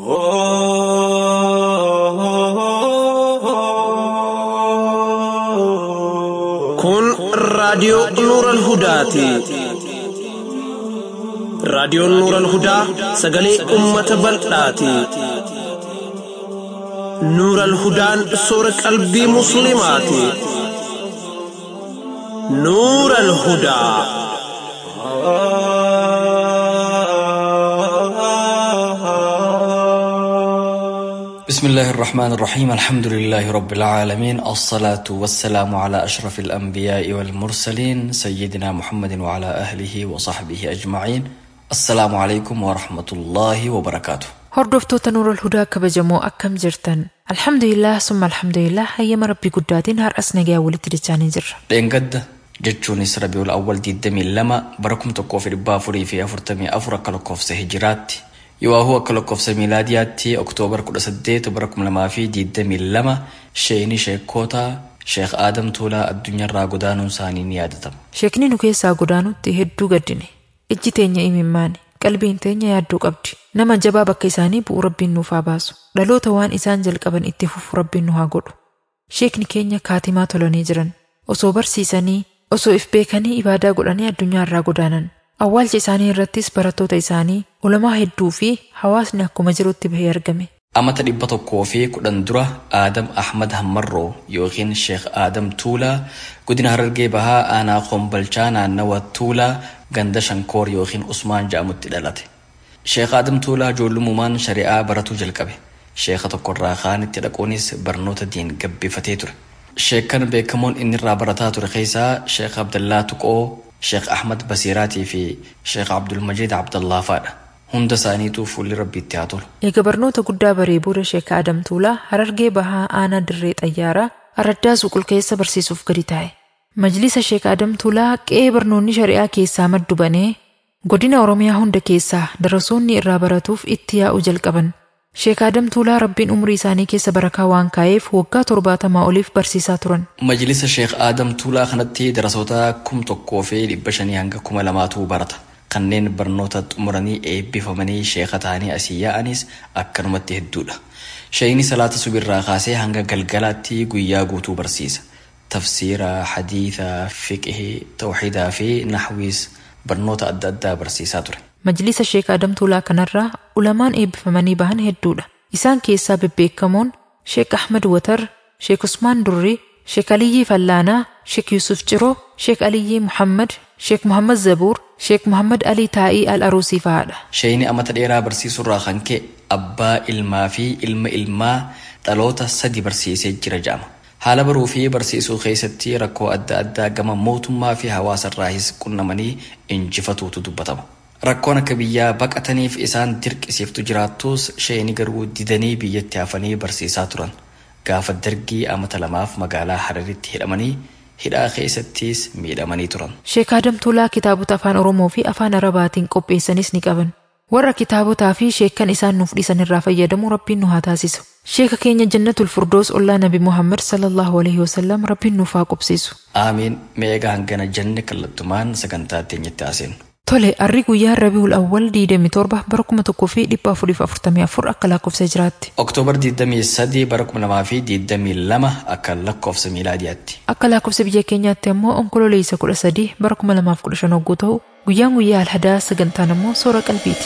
Kun raadiyoo Nuural Hudaati. Raadiyoon Nuural Hudaa sagalee uummata bal'aati. Nuural Hudaan soora qalbii Musliimaati. Nuural Hudaa. بسم الله الرحمن الرحيم الحمد لله رب العالمين الصلاة والسلام على أشرف الأنبياء والمرسلين سيدنا محمد وعلى أهله وصحبه أجمعين السلام عليكم ورحمة الله وبركاته Hordoftoota Nuurul Hudaa kabajamoo akkam jirtan? Alhamdulillah summa alhamdulillah hayyama rabbii guddaatiin har'as nagaa walitti dachaanii jirra. dheengadda jechuunis rabiul awwal 22 bara 1444 akka lakkoofsa hijiraatti yoo akka lakkoofsa miilaadiyaatti oktoobar 18 bara 2022 sheeyini sheekkoota sheekh aadam tuulaa addunyaarraa godaanuun isaanii ni yaadatama Sheekni nu keessaa godaanutti hedduu gaddine. Ijji teenya imimmaani. Qalbiin teenya yaadduu qabdi. Nama jabaa bakka isaanii bu'u rabbiin nuuf haa baasu. Dhaloota waan isaan jalqaban itti fufu rabbiin nu haa godhu. Sheekni keenya kaatimaa tolanii jiran. Osoo barsiisanii, osoo if beekanii ibaadaa godhanii addunyaarraa godaanan. Awwaalcha isaanii irrattis barattoota isaanii, ulamaa hedduu fi hawaasni akkuma jirutti bahee argame. amata dhibba tokkoo fi kudhan dura aadam ahmad hammarroo yookiin sheekh aadam tuulaa godina harargee bahaa aanaa kombalchaa naannawa tuulaa ganda shankoor yookiin usmaan jedhamutti dhalate sheekh aadam tuulaa ijoollumumaan shari'aa baratuu jalqabe sheeka tokkorraa kaanitti dhaquunis barnoota diin gabbifatee ture sheekan beekamoon inni irraa barataa ture keessaa sheekh abdallaa tuqoo sheekh ahmad basiiraatii fi sheekh abdulmajiid abdallaa faadha hunda isaaniituu fuulli rabbiitti haa tolu Eega barnoota guddaa baree booda Sheeka Adam Tuulaa Harargee Bahaa Aanaa Dirree Xayyaaraa Araddaa Suqul keessa barsiisuuf gadi taa'e. Majlisa Sheeka Adam Tuulaa qe'ee barnoonni shari'aa keessaa maddu banee godina Oromiyaa hunda keessaa darasoonni irraa baratuuf itti yaa'u jalqaban. Sheeka Adam Tuulaa rabbiin umurii isaanii keessa barakaa waan kaa'eef waggaa torbaatamaa oliif barsiisaa turan. Majlisa Sheekh Aadam Tuulaa kanatti darasoota kum tokkoo fi dhibba shanii hanga kuma lamaatu barata. Kanneen barnoota xumuranii eebbifamanii sheeka ta'anii asii yaa'anis akkanumatti hedduudha. Sheeyini salaata subirraa kaasee hanga galgalaatti guyyaa guutuu barsiisa. Tafsiira, hadiisa, fiqihii, tawxiidaa fi naxwiis barnoota adda addaa barsiisaa ture. Majlisa Sheeka Adam Tuulaa kanarraa ulamaan eebbifamanii bahan hedduudha. Isaan keessaa bebbeekamoon Sheek Ahmad Watar, Sheek Usmaan Durrii, Sheek Aliyyii Fallaanaa, Sheek Yusuf Ciroo, Sheek Aliyyii Muhammad, Sheek Muhammad Zabuur, Sheek Muhammad Alii Taa'ii Al-Aruusii fa'aadha. Sheeyini amata dheeraa barsiisurraa kan ka'e abbaa ilmaa fi ilma ilmaa dhaloota sadi barsiisee jira jedhama. Haala baruu fi barsiisuu keessatti rakkoo adda addaa gama mootummaa fi hawaasarraahis qunnamanii injifatuutu dubbatama. Rakkoon akka biyyaa baqataniif isaan dirqisiiftu jiraattus sheeyini garuu didanii biyyatti hafanii barsiisaa turan. Gaafa dargii amata lamaaf magaalaa Hararitti hidhamanii hidhaa keessattis miidhamanii turan. Sheek Adam Tuulaa kitaabota afaan Oromoo fi afaan Arabaatiin qopheessanis ni qaban. Warra kitaabotaa fi sheekkan isaan nuuf dhiisan irraa fayyadamu rabbiin nu haa taasisu. Sheeka keenya jannatul firdoos ollaa Nabi Muhammad sallallahu alaihi wasallam rabbiin nuuf haa qubsiisu. Aamiin meegaa hangana janne kallattumaan sagantaa teenyatti haaseenu. Tole, arri guyyaa Rabiul Awwal 27 bara 1444 akka lakkoofsa jiraatti. Oktoobar 23 bara 2022 akka lakkoofsa miilaadiyaatti. Akka lakkoofsa biyya keenyaatti ammoo onkololeessa 13 bara 2015 hogguu ta'u guyyaan guyyaa alhadaa sagantaan ammoo soora qalbiiti.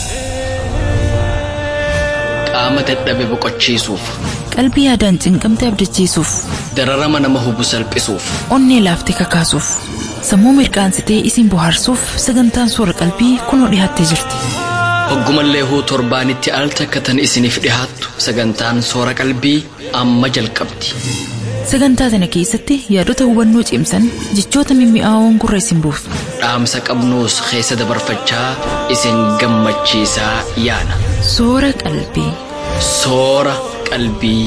Qaama dadhabe boqochiisuuf, qalbii yaadaan cinqamte abdachiisuuf dararama nama hubu salphisuuf, onnee laaftee kakaasuuf sammuu mirqaansitee isin bohaarsuuf sagantaan soora qalbii kunoo dhiyaattee jirti hoggumallee huu torbaanitti al takkatan isiniif dhihaattu sagantaan soora qalbii amma jalqabdi. sagantaa sana keessatti yaadota hubannoo cimsan jechoota mimmi'aawoon gurra isin buusu Dhaamsa qabnuus keessa dabarfachaa isin gammachiisaa yaana. soora qalbii Soora qalbii.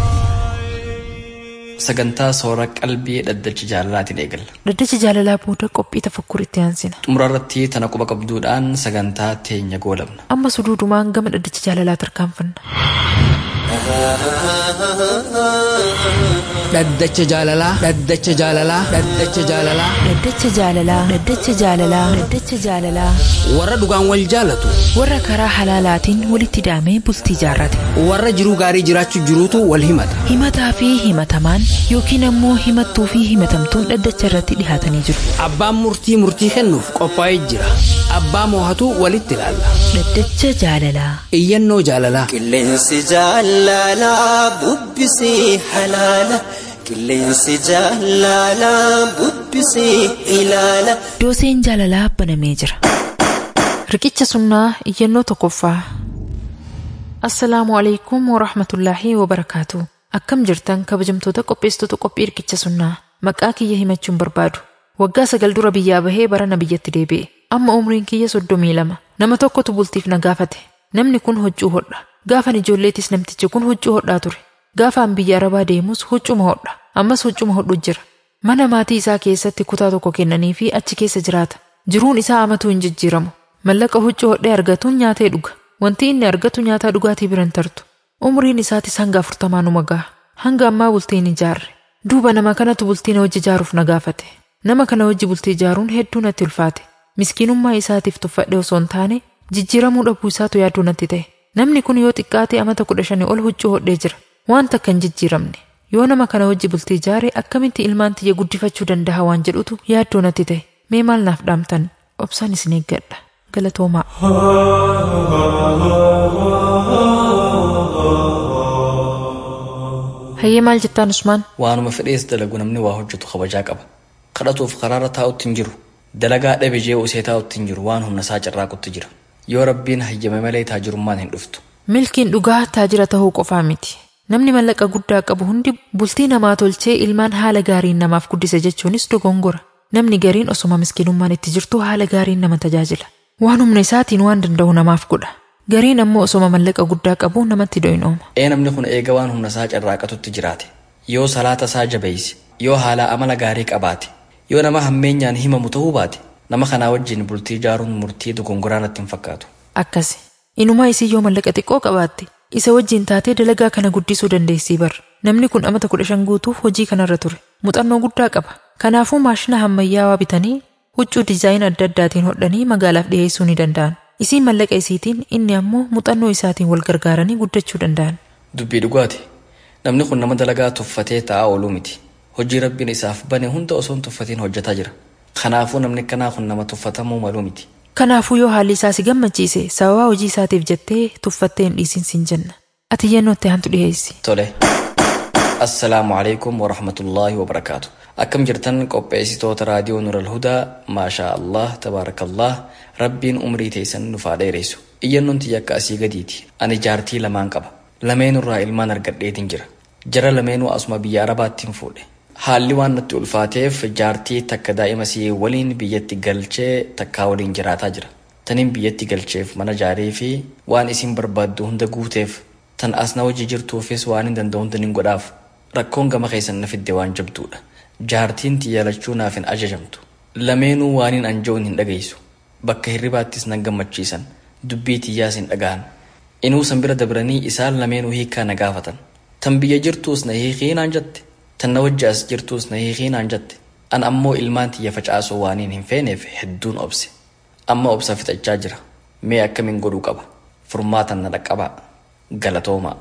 Sagantaa soora qalbii dhaddacha jaalalaatiin eegalla. Dhaddacha jaalalaa booda qophii tafakkur itti aansina. Xumura irratti tana quba qabduudhaan sagantaa teenya goolabna. Amma suduudumaan gama dhaddacha jaalalaa tarkaanfanna. dhaddacha jaalalaa dhaddacha jaalalaa dhaddacha jaalalaa Dhaddacha jaalalaa Dhaddacha jaalalaa Dhaddacha jaalalaa warra dhugaan wal jaalatu warra karaa halaalaatiin walitti hidhamee bultii jaarrate warra jiruu gaarii jiraachuu jiruutu wal himata himataa fi himatamaan yookiin ammoo himattuu fi himatamtuun dhaddacha irratti dhihaatanii jiru abbaan murtii murtii kennuuf qophaa'ee jira abbaa moohatu walitti ilaalla Dhaddacha jaalalaa iyyannoo jaalalaa Qilleensi jaalalaa bubbisee halaala. Qilleensi jaalalaa bubbisee ilaala. dooseen jaalalaa banamee jira Riqicha sunnaa iyyannoo tokkoffaa. Assalaamu alaikum wa rahmatullaahi wa barakaatu. Akkam jirtan kabajamtoota qopheessitoota qophii riqicha sunnaa. Maqaa kiyya himachuun barbaadu. Waggaa sagal dura biyyaa bahee barana biyyatti deebi'e. Amma umriin kiyya soddomii lama. Nama tokkotu bultiif na gaafate. Namni kun huccuu hodha. Gaafan ijoolleetis namtichi kun huccuu hodhaa ture. Gaafaan biyya arabaa deemus huccuma hodha. Ammas huccuma hodhu jira. Mana maatii isaa keessatti kutaa tokko kennanii fi achi keessa jiraata. Jiruun isaa amatuu hin jijjiiramu. Mallaqa huccuu hodhee argatuun nyaatee dhuga. Wanti inni argatu nyaataa dhugaatii biran tartu. Umriin isaatis hanga afurtamaa numa gaha. Hanga ammaa bultii hin ijaarre. Duuba nama kanatu bultii na wajji ijaaruuf na gaafate. Nama kana wajji bultii ijaaruun hedduu natti ulfaate. Miskiinummaa isaatiif tuffadhe osoo hin taane jijjiiramuu dhabuu isaatu yaaduu natti ta'e. Namni kun yoo xiqqaate amata kudha shanii ol huccuu hodhee jira. Waan takka hin jijjiiramne. Yoo nama kana wajji bultii ijaare akkamitti ilmaan tiyya guddifachuu danda'a waan jedhutu yaaddoo natti ta'e. Mee maal naaf dhaamtan? Obsaan isin eeggadha. Galatoomaa. Hayyee maal jettaan Usmaan? waanuma fedhees dalagu namni waa hojjetu kabajaa qaba kadhatuuf karaarra taa'utti hin jiru dalagaa dhabe jee usee taa'utti hin jiru waan humna isaa carraaqutti jira yoo rabbiin hayyame malee taajirummaan hin dhuftu Milkiin dhugaa taajira tahuu qofaa miti. Namni mallaqa guddaa qabu hundi bultii namaa tolchee ilmaan haala gaariin namaaf guddise jechuunis dogongora. Namni gariin osoma miskiinummaan itti jirtu haala gaariin nama tajaajila. Waan humna isaatiin waan danda'u namaaf godha. Gariin ammoo osoma mallaqa guddaa qabu namatti doyinooma. ee namni kun eega waan humna isaa carraaqatutti jiraate yoo salaata isaa jabeeyse yoo haala amala gaarii qabaate yoo nama hammeenyaan himamu ta'uu baate nama kanaa wajjin bultii ijaaruun murtii dogongoraa natti hin fakkaatu Akkasi. Inumaa isii yoo mallaqa xiqqoo qabaatte isa wajjin taatee dalagaa kana guddisuu dandeessii bar. Namni kun amata kudha shan guutuuf hojii kanarra ture. Muuxannoo guddaa qaba. Kanaafuu maashina ammayyaawaa bitanii huccuu diizaayinii adda addaatiin hodhanii magaalaaf dhiyeessuu ni danda'an. Isiin mallaqa isiitiin inni ammoo muuxannoo isaatiin wal gargaaranii guddachuu danda'an. dubbii dhugaati namni kun nama dalagaa tuffatee taa'aa ooluu miti hojii rabbiin isaaf bane hunda osoo hin tuffatiin hojjetaa jira kanaafuu namni kanaa kun nama tuffatamuu maluu miti Kanaafuu yoo haalli isaa si gammachiise sababaa hojii isaatiif jettee tuffattee hin dhiisin siin jenna. Ati yennootti hantu dhiyeessi. tole assalaamu alaikum warahmatullaahi wabarakaatu akkam jirtan qopheessitoota raadiyoo nural hudaa maashaa allah tabaarakallah rabbiin umrii teessan nufaa dheeressu iyyannoon tiyya akka asii gadiiti ani jaartii lamaan qaba lameenurraa ilmaan argadheetin jira jara lameenuu asuma biyya arabaattiin fuudhe haalli waan natti ulfaateef jaartii takka daa'ima sii waliin biyyatti galchee takkaa waliin jiraataa jira taniin biyyatti galcheef mana jaarii fi waan isin barbaaddu hunda guuteef tan as na wajji jirtuufis waan hin danda'u hunda nin godhaaf rakkoon gama keessan na fidde waan jabduudha jaartiin tiyyaalachuu naaf hin ajajamtu lameenuu waaniin anja'uun hin dhageessu bakka hirribaattis nan gammachiisan dubbii tiyyaas hin dhaga'an inuu san bira dabranii isaan lameenuu hiikaa na gaafatan tan biyya jirtuus na hiikii naan jette tan na wajji as jirtuus na hiikii naan jette an ammoo ilmaan tiyya facaasuu waaniin hin feeneef hedduun obse amma obsa fixachaa jira mee akkamiin godhuu qaba furmaatan na dhaqqabaa galatoomaa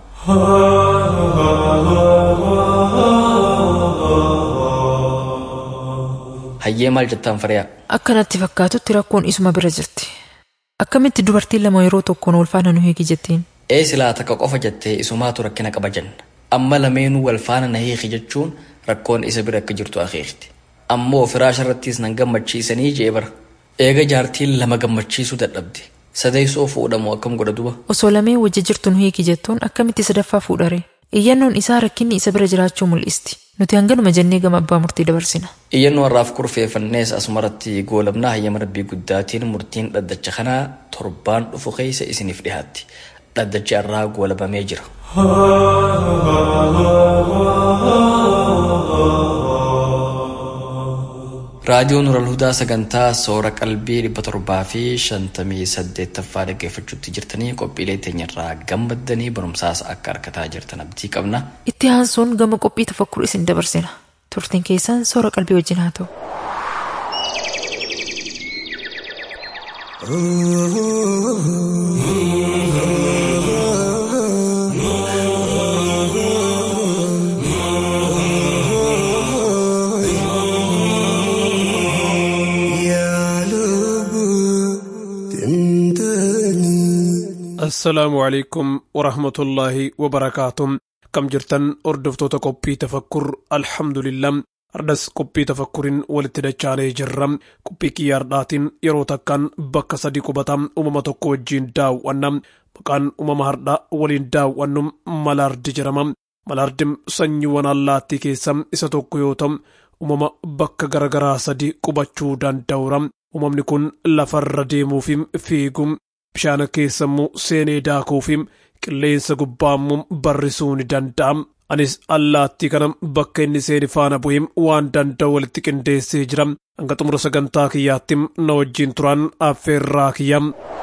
hayyee maal jettaan fariyaa Akka natti fakkaatutti rakkoon isuma bira jirti. Akkamitti dubartiin lama yeroo tokkoon wal faana nu hiiki jettiin? ee silaa takka qofa jettee isumaatu rakkina qaba jenna amma lameenuu wal faana na hiiki jechuun rakkoon isa bira akka jirtu akeekti ammoo firaasha irrattis nan gammachiisanii jee bara eega jaartiin lama gammachiisuu dadhabde sadeessoo fuudhamu akkam godha duba Osoo lameen wajji jirtu nu hiiki jettuun akkamitti sadaffaa fuudhare? Iyyannoon isaa rakkinni isa bira jiraachuu mul'isti. Nuti hanganuma jennee gama abbaa murtii dabarsina. iyyannoo har'aaf kurfeeffannees asumarratti goolabnaa hayyama rabbii guddaatiin murtiin dhaddacha kanaa torbaan dhufu keessa isiniif dhihaatti dhaddachi har'aa goolabamee jira raadiyoo nural hudaa sagantaa soora qalbii dhibba torbaa fi shantamii saddeettaffaa dhaggeeffachuutti jirtanii qophiilee teenyarraa gammaddanii barumsaas akka argataa jirtan abdii qabna Itti aansuun gama qophii tafakkur isin dabarsina. Turtiin keessan soora qalbii wajjin haa ta'u. assalaamu calaykum waraxmatullaahi wabarakaatuh kam jirtan hordoftoota qophii tafakkur alhamdulillah ardas qophii tafakkuriin walitti dachaanee jirra qophii kiyyaardhaatiin yeroo takkaan bakka sadi qubata uumama tokko wajjiin daawwanna maqaan uumama hardhaa waliin daawwannu malaardi jedhama malaardi sanyiiwwan allaattii keessa isa tokko yoo ta'u uumama bakka garagaraa sadi qubachuu danda'uura uumamni kun lafarra deemuufi fiiguu bishaan keessammoo seenee daakuufi qilleensa gubbaammoo barrisuu ni danda'a. Anis allaattii kana bakka inni seeni faana bu'ee waan danda'u walitti qindeessee jira. Hanga xumura sagantaa kiyyaatti na wajjin turan affeerraa kiyya.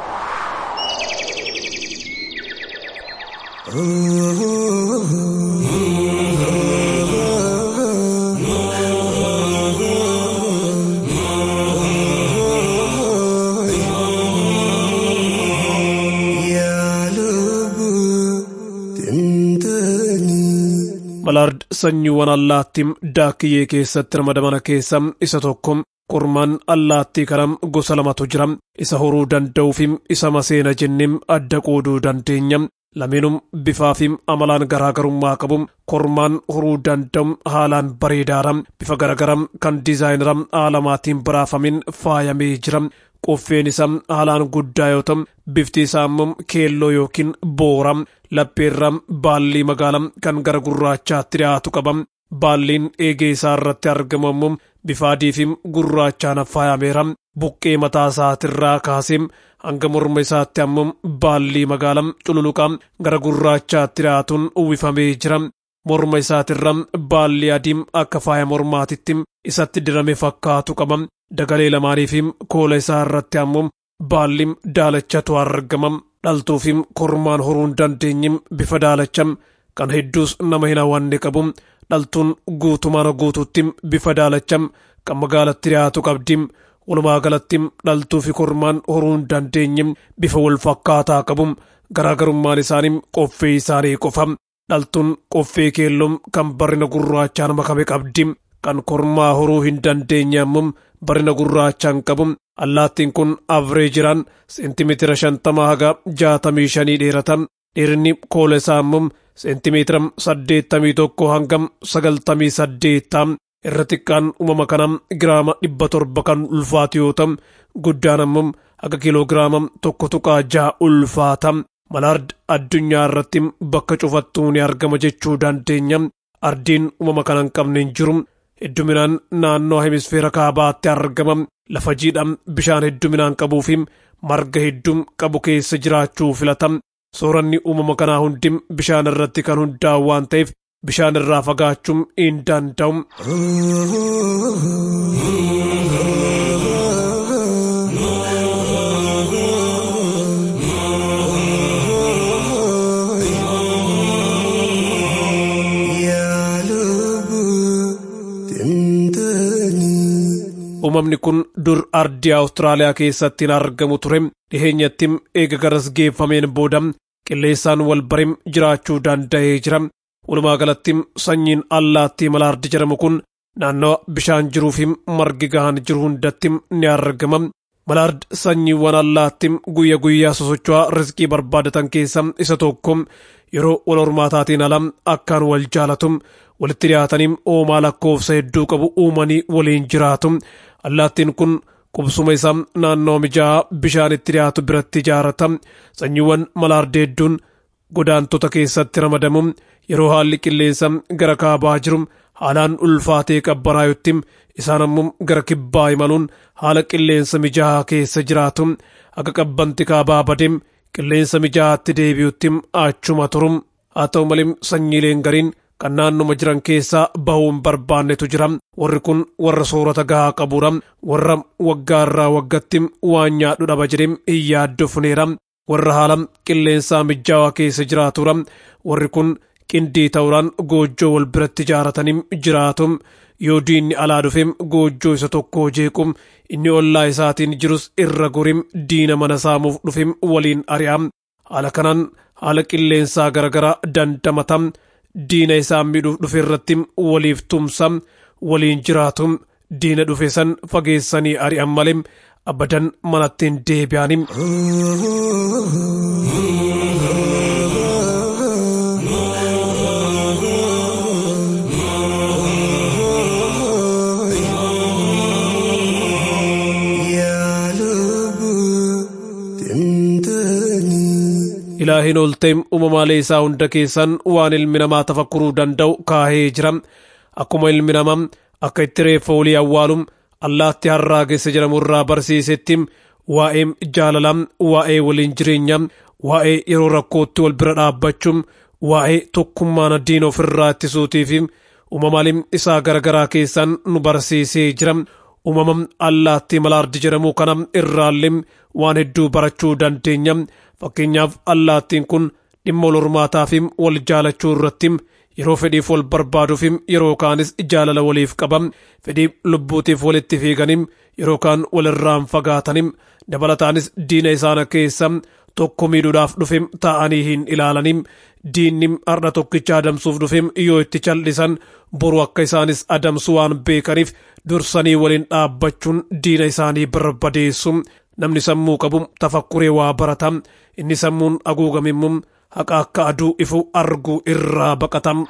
Malaard sanyiiwwan allaattii daakiyyee keessatti ramadaman keessa isa tokko kormaan allaattii kana gosa lamatu jira isa horuu danda'uu fi isa maseena jennee adda qooduu dandeenya lameenum bifaa fi amalaan garaagarummaa qabu kormaan horuu danda'u haalaan bareedaadha bifa garagaraa kan diizaayinara haalamaatiin baraafamin faayamee jira qoffeen isaa haalaan guddaa yoo ta'u bifti isaa immoo keelloo yookiin boora lapheerra baallii magaalaa kan gara gurraachaatti dhiyaatu qaba baalliin eegee isaa irratti argamu immoo bifa adii fi gurraachaan faayameera buqqee mataa isaatirraa kaasee hanga morma isaatti ammoo baallii magaalaa cululuqaa gara gurraachaatti dhiyaatuun uwwifamee jira morma isaatirra baallii adiin akka faaya mormaatitti isatti dirame fakkaatu qaba dagalee lamaanii fi koola isaa irratti ammoo baalli daalachatu argama dhaltuu fi kormaan horuu hin dandeenye bifa daalacha kan hedduus nama hin hawwanne qabu dhaltuun guutumaan guutuutti bifa daalacha kan magaalatti dhiyaatu qabdi walumaa galatti dhaltuu fi kormaan horuu hin dandeenye bifa wal fakkaataa qabu garaagarummaan isaanii qoffee isaanii qofa dhaltuun qoffee keelloo kan barrina gurraachaan makame qabdi kan kormaa horuu hin dandeenye ammoo barrina gurraachaan qabu allaattiin kun avreejiraan seentimeetira shantama haga jaatamii shanii dheerata dheerinni koola isaa immoo seentimeetira saddeettamii tokko hanga sagaltamii saddeetta irra xiqqaan uumama kana giraama dhibba torba kan ulfaatu yoo ta'u guddaan ammoo haga kiiloogiraama tokko tuqaa jaha ulfaata malaard addunyaa irratti bakka cufattuu ni argama jechuu dandeenya ardiin uumama kana hin qabne hin jiru hedduminaan naannoo hemisfeera kaabaatti argama lafa jiidha bishaan hedduminaan qabuu fi marga hedduu qabu keessa jiraachuu filata sooranni uumama kanaa hundi bishaan irratti kan hundaa'u waan ta'eef bishaan irraa fagaachuun hin danda'u. uumamni kun dur ardii awustiraaliyaa keessatti hin argamu ture dhiheenyatti eega garas geeffameen booda qilleensaan wal bare jiraachuu danda'ee jira walumaa galatti sanyiin allaattii malaardi jedhamu kun naannoo bishaan jiruu fi margi gahaan jiru hundatti ni argama malaard sanyiiwwan allaattii guyya guyyaa sosocho'aa rizqii barbaadatan keessa isa tokko yeroo wal hormaataatiin ala akkaan wal jaalatu walitti dhiyaatanii oomaa lakkoofsa hedduu qabu uumanii waliin jiraatu allaattiin kun qubsuma isaa naannoo mijaa'aa bishaan itti dhiyaatu biratti ijaarata sanyiiwwan malaardi hedduun godaantota keessatti ramadamu yeroo haalli qilleensa gara kaabaa jiru haalaan ulfaatee qabbanaayutti isaan ammoo gara kibbaa imaluun haala qilleensa mijaa'aa keessa jiraatu akka qabbanti kaabaa badee qilleensa mijaa'aatti deebi'utti achuma turu haa ta'u malee sanyiileen gariin kan naannuma jiran keessaa bahuu hin barbaannetu jira warri kun warra soorata gahaa qabudha warra waggaa irraa waggatti waan nyaadhu dhaba jedhee hin yaaddofneera warra haala qilleensaa mijaawaa keessa jiraatudha warri kun qindii ta'uudhaan goojjoo wal biratti ijaaratanii jiraatu yoo diinni alaa dhufeem goojjoo isa tokko jeequm inni ollaa isaatiin jirus irra gorim diina mana saamuuf dhufeem waliin ari'am haala kanaan haala qilleensaa garagaraa dandamatam diina isaa miidhuuf dhufe irratti waliif tumsam waliin jiraatum diina dhufe san fageessanii ari'an malee abadan manatti hin deebi'anim. ilaahiin ol ta'e uumamaalee isaa hunda keessan waan ilmi namaa tafakkuruu danda'u kaahee jira akkuma ilmi namaa akka itti reeffa olii awwaalum allaatti harraa geessa jedhamu irraa barsiisetti waa'ee jaalalaa waa'ee waliin jireenya waa'ee yeroo rakkootti wal bira dhaabbachuu waa'ee tokkummaan diina ofirraa ittisuutii fi uumamaaleen isaa garagaraa keessan nu barsiisee jira uumama allaatti malaardi jedhamu kana irraallee waan hedduu barachuu dandeenya fakkeenyaaf allaattiin kun dhimma wal hormaataa fi wal jaalachuu irratti yeroo fedhiif wal barbaaduuf yeroo kaanis jaalala waliif qaba fedhii lubbuutiif walitti fiiganim yeroo kaan walirraan fagaatanim dabalataanis diina isaana keessa tokko miidhuudhaaf dhufe taa'anii hin ilaalanim diinni har'a tokkicha adamsuuf dhufe yoo itti callisan boru akka isaanis adamsu waan beekaniif dursanii waliin dhaabbachuun diina isaanii barbadeessu namni sammuu qabu tafakkuree waa barata inni sammuun haguugamimmu haqa akka aduu ifu arguu irraa baqatam.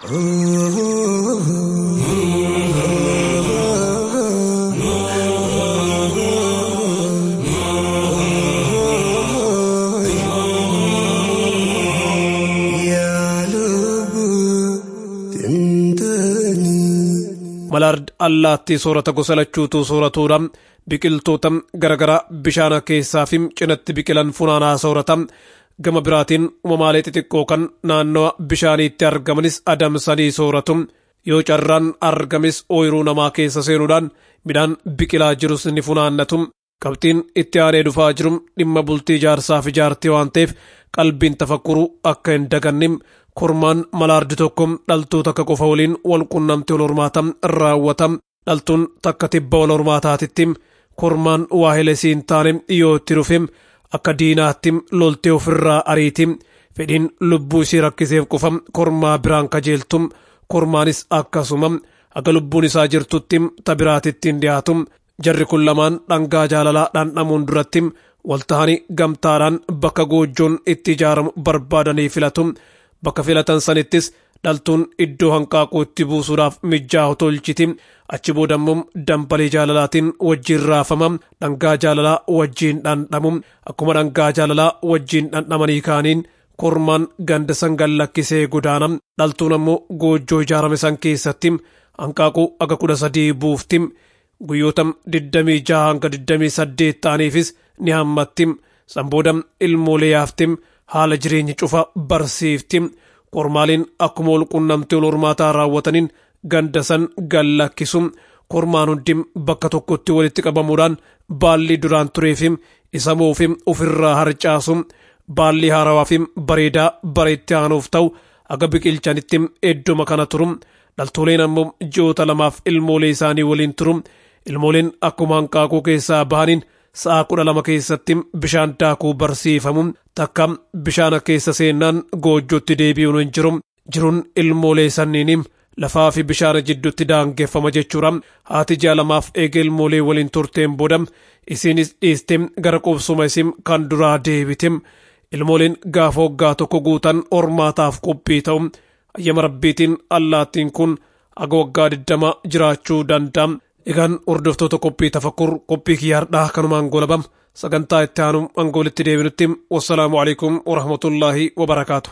malaard allaattii soorata gosa lachuutu sooratuudha biqiltoota garagaraa bishaan keessaa fi cinatti biqilan funaanaa soorata gama biraatiin uumamaalee xixiqqoo kan naannawa bishaaniitti argamanis adamsanii sooratu yoo carraan argames ooyiruu namaa keessa seenuudhaan midhaan biqilaa jirus ni funaannatu qabxiin itti aanee dhufaa jiru dhimma bultii ijaarsaaf ijaartii waan ta'eef qalbiin tafakkuru akka hin dagannim kormaan malaardi tokko dhaltuu takka qofa waliin wal qunnamte wal hormaata raawwata dhaltuun takka tibba wal hormaataatitti kormaan waa helesii hin taane yoo itti dhufe akka diinaatti loltee ofirraa ariiti fedhiin lubbuu isii rakkiseef qofa kormaa biraan kajeeltu kormaanis akkasuma akka lubbuun isaa jirtutti ta biraatitti hin dhiyaatu jarri kun lamaan dhangaa jaalalaa dhandhamuun duratti waltahanii gamtaadhaan bakka goojjoon itti ijaaramu barbaadanii filatu bakka filatan sanittis dhaltuun iddoo hanqaaquu itti buusuudhaaf mijaa'u tolchiti achi boodammoo dambalee jaalalaatiin wajjiin raafama dhangaa jaalalaa wajjiin dhandhamu akkuma dhangaa jaalalaa wajjiin dhandhamanii kaaniin kormaan ganda san gallakkisee godaana dhaltuun ammoo goojjoo ijaarame san keessatti hanqaaquu aga kudha sadii buufti guyyoota digdamii jaha hanga digdamii saddeet ta'aniifis ni hammatti sanbooda ilmoolee yaafti haala jireenya cufa barsiifti kormaaliin akkuma wal qunnamtee wal hormaataa raawwataniin ganda san gallakkisu kormaan hundi bakka tokkotti walitti qabamuudhaan baalli duraan tureefi isa moofi ofirraa harcaasu baalli haarawaa fi bareedaa bareetti aanuuf ta'u aga biqilchanitti eddoma kana turu dhaltooleen ammoo ji'oota lamaaf ilmoolee isaanii waliin turu ilmooleen akkuma hanqaaquu keessaa bahaniin sa'a kudha lama keessatti bishaan daakuu barsiifamu takka bishaana keessa seennaan goojjotti deebi'uun hin jiru jiruun ilmoolee sanniin lafaa fi bishaana jidduutti daangeffama jechuudha haati jaalamaaf eega ilmoolee waliin turteen booda isiinis dhiiste gara qubsuma isin kan duraa deebite ilmooleen gaafa waggaa tokko guutan hormaataaf qophii ta'u ayyama rabbiitiin allaattiin kun aga waggaa digdama jiraachuu danda'a egaan hordoftoota qophii tafakkur qophii kiyyaardhaa kanumaan golabam sagantaa itti aanu angoolitti deebinutti wassalaamu alaikum warahmatullaahi wabarakaatu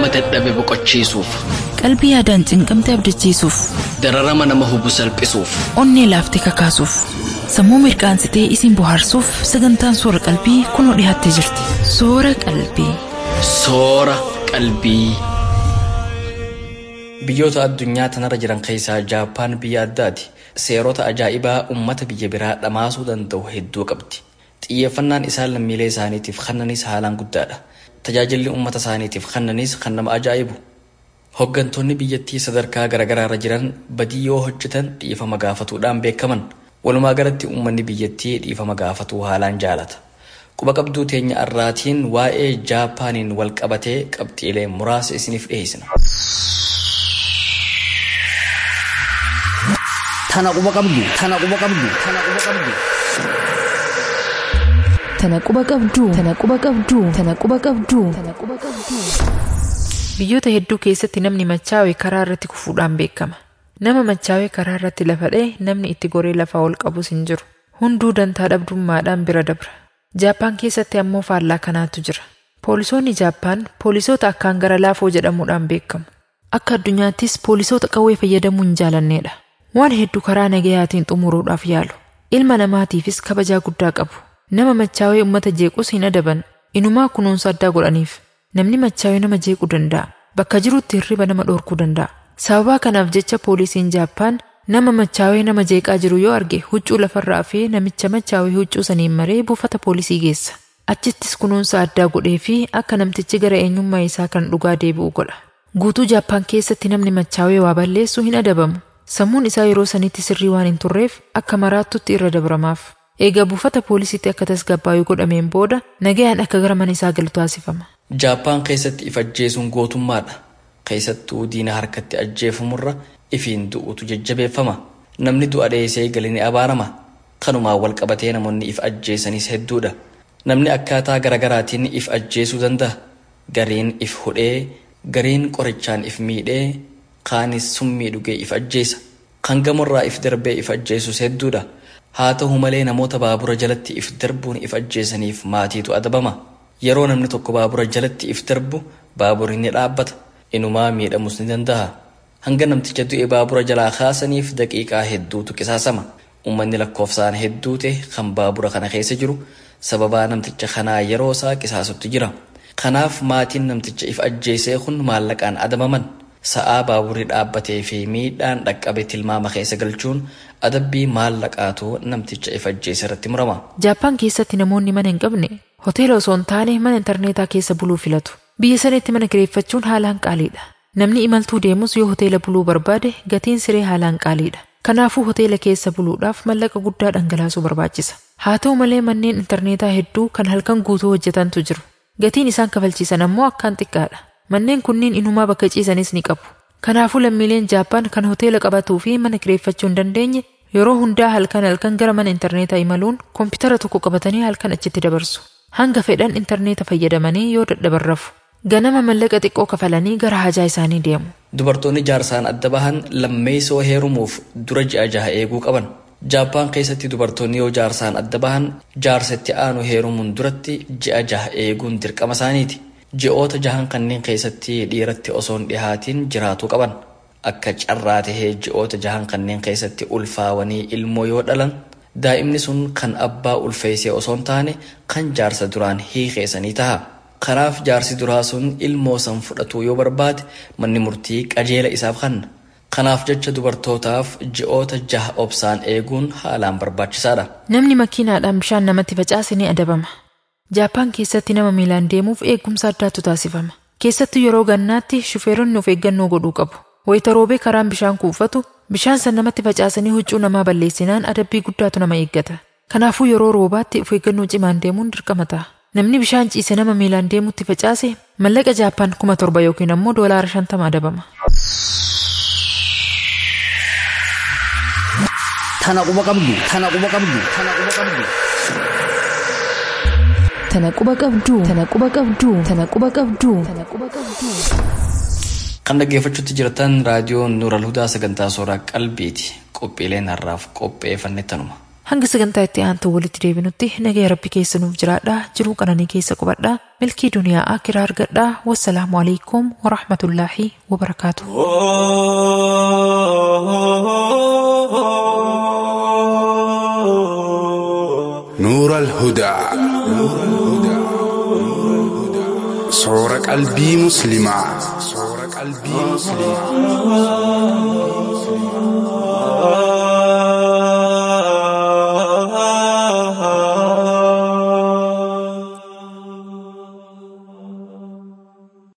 dadhabe boqochiisuuf Qalbii yaadaan cinqamte abdachiisuuf, dararama nama hubu salphisuuf onnee laaftee kakaasuuf, sammuu mirqaansitee isin bohaarsuuf sagantaan soora qalbii kunoo dhiyaattee jirti. Soora qalbii. soora qalbii. Biyyoota addunyaa tanarra jiran keessaa Jaappaan biyya addaati. Seerota ajaa'ibaa uummata biyya biraa dhamaasuu danda'u hedduu qabdi. Xiyyeeffannaan isaan lammiilee isaaniitiif kennanis haalaan guddaadha. Tajaajilli uummata isaaniitiif kennanis kan nama ajaa'ibu. Hoggantoonni biyyattii sadarkaa garaagaraa irra jiran badii yoo hojjetan dhiifama gaafatuudhaan beekaman. Walumaa galatti uummanni biyyattii dhiifama gaafatuu haalaan jaalata. Quba qabduu teenya irraatiin waa'ee Jaapaaniin wal qabatee qabxiilee muraasa isiniif dhiyeessina. Tana quba qabdu. Tana quba qabdu. Tana quba qabdu. Tana quba qabduu. Tana quba qabduu. Tana quba qabduu. Tana quba qabduu. Biyyoota hedduu keessatti namni machaa'e karaa irratti kufuudhaan beekama. Nama machaa'e karaa irratti lafa dha'e namni itti goree lafaa ol qabus hin jiru. Hunduu dantaa dhabdummaadhaan bira dabra. Jaappaan keessatti ammoo faallaa kanaatu jira. Poolisoonni Jaappaan poolisoota akkaan gara laafoo jedhamuudhaan beekamu. Akka addunyaattis poolisoota qawwee fayyadamuu hin jaalannedha. Waan hedduu karaa nagayaatiin xumuruudhaaf yaalu. Ilma namaatiifis kabajaa guddaa qabu. Nama machaawee uummata jeequs hin adaban. Inumaa kunuunsa addaa godhaniif. Namni machaawee nama jeequu danda'a. Bakka jirutti hirriba nama dhorkuu danda'a. Sababaa kanaaf jecha poolisiin Jaappaan nama machaawee nama jeeqaa jiru yoo arge huccuu lafarraa fi namicha machaawee huccuu saniin maree buufata poolisii geessa. Achittis kunuunsa addaa godhee fi akka namtichi gara eenyummaa isaa kan dhugaa deebi'u godha. Guutuu Jaappaan keessatti namni machaawee waa balleessu hin adabamu. Sammuun isaa yeroo sanitti sirrii waan hin turreef akka maraattutti irra dabramaaf. Egaa buufata poolisiitti akka tasgabbaa'uu godhameen booda nagayaan akka gara mana isaa galu taasifama. Jaappaan keessatti if ajjeesuun gootummaadha. Keessattuu diina harkatti ajjeefamurra ifiin du'utu jajjabeeffama. Namni du'a dheessee gali ni abaarama. Kanumaan wal qabatee namoonni if ajjeesanis hedduudha. Namni akkaataa garagaraatiin if ajjeesuu danda'a. Gariin if hudhee, gariin qorichaan if miidhee, kaanis summii dhugee if ajjeesa. Kan gamorraa if darbee if ajjeesus hedduudha. Haa ta'u malee namoota baabura jalatti if darbuun if ajjeesaniif maatiitu adabama. Yeroo namni tokko baabura jalatti if darbu baaburri ni dhaabbata. Inumaa miidhamus ni danda'a. Hanga namticha du'e baabura jalaa kaasaniif daqiiqaa hedduutu qisaasama. Uummanni lakkoofsaan hedduu ta'e kan baabura kana keessa jiru sababaa namticha kanaa yeroo isaa qisaasutti jira. Kanaaf maatiin namticha if ajjeesee kun maallaqaan adabaman. Sa'aa baaburri dhaabbatee fi miidhaan dhaqqabe tilmaama keessa galchuun adabbii maallaqaatu namticha if ajjeese irratti murama. Jaappaan keessatti namoonni mana hin qabne hoteela osoo hin taane mana intarneetaa keessa buluu filatu. Biyya sanatti mana kireeffachuun haalaan qaaliidha. Namni imaltuu deemus yoo hoteela buluu barbaade gatiin siree haalaan qaaliidha. Kanaafuu hoteela keessa buluudhaaf mallaqa guddaa dhangalaasuu barbaachisa. Haa ta'u malee manneen intarneetaa hedduu kan halkan guutuu hojjetantu jiru. Gatiin isaan kafalchiisan ammoo akkaan xiqqaadha. Manneen kunniin inumaa bakka ciisanis ni qabu. Kanaafuu lammiileen Jaappaan kan hoteela qabatuu fi mana kireeffachuu hin dandeenye yeroo hundaa halkan halkan gara mana intarneetaa imaluun koompitara tokko qabatanii halkan achitti dabarsu. Hanga fedhan intarneeta fayyadamanii yoo dadhaban rafu. Ganama mallaqa xiqqoo kafalanii gara hajaa isaanii deemu. Dubartoonni jaarsaan adda bahan lammeessoo heerumuuf dura ji'a jaha eeguu qaban. Jaappaan keessatti dubartoonni yoo jaarsaan adda bahan jaarsatti aanu heerumuun duratti ji'a jaha eeguun dirqama isaaniiti. Ji'oota jahan kanneen keessatti dhiiratti osoo hin dhihaatiin jiraatuu qaban. Akka carraa tahee ji'oota jahan kanneen keessatti ulfaawanii ilmoo yoo dhalan daa'imni sun kan abbaa ulfeessee osoo hin taane kan jaarsa duraan hiikeessanii taha. Kanaaf jaarsi duraa sun ilmoo san fudhatuu yoo barbaade manni murtii qajeela isaaf kenna. Kanaaf jecha dubartootaaf ji'oota jaha obsaan eeguun haalaan barbaachisaadha. Namni makiinaadhaan bishaan namatti facaase ni adabama. Jaappaan keessatti nama miilaan deemuuf eegumsa addaatu taasifama. Keessattuu yeroo gannaatti shufeeronni of eeggannoo godhuu qabu. Wayita roobee karaan bishaan kuufatu bishaan san namatti facaasanii huccuu namaa balleessinaan adabbii guddaatu nama eeggata. Kanaafuu yeroo roobaatti of eeggannoo cimaan deemuun dirqama ta'a. Namni bishaan ciise nama miilaan deemutti facaase mallaqa Jaappaan kuma torba yookiin ammoo doolaara shantama adabama. Tana quba qabdu. Tana quba qabdu. Tana quba qabdu. Tana quba qabduu. Tana quba qabduu. Tana quba qabduu. Tana quba qabduu. Kan dhaggeeffachuutti jirtan raadiyoon Nuural Hudaa sagantaa sooraa qalbiiti. Qophiileen har'aaf qopheeffanne tanuma. Hanga sagantaa itti aantu walitti deebinutti nagaya rabbi keessa nuuf jiraadhaa jiruu qananii keessa qubadhaa milkii duniyaa akiraa argadhaa wassalaamu alaikum warahmatullaahi wabarakaatu نور الهدى صور قلبي مسلمة صور قلبي مسلمة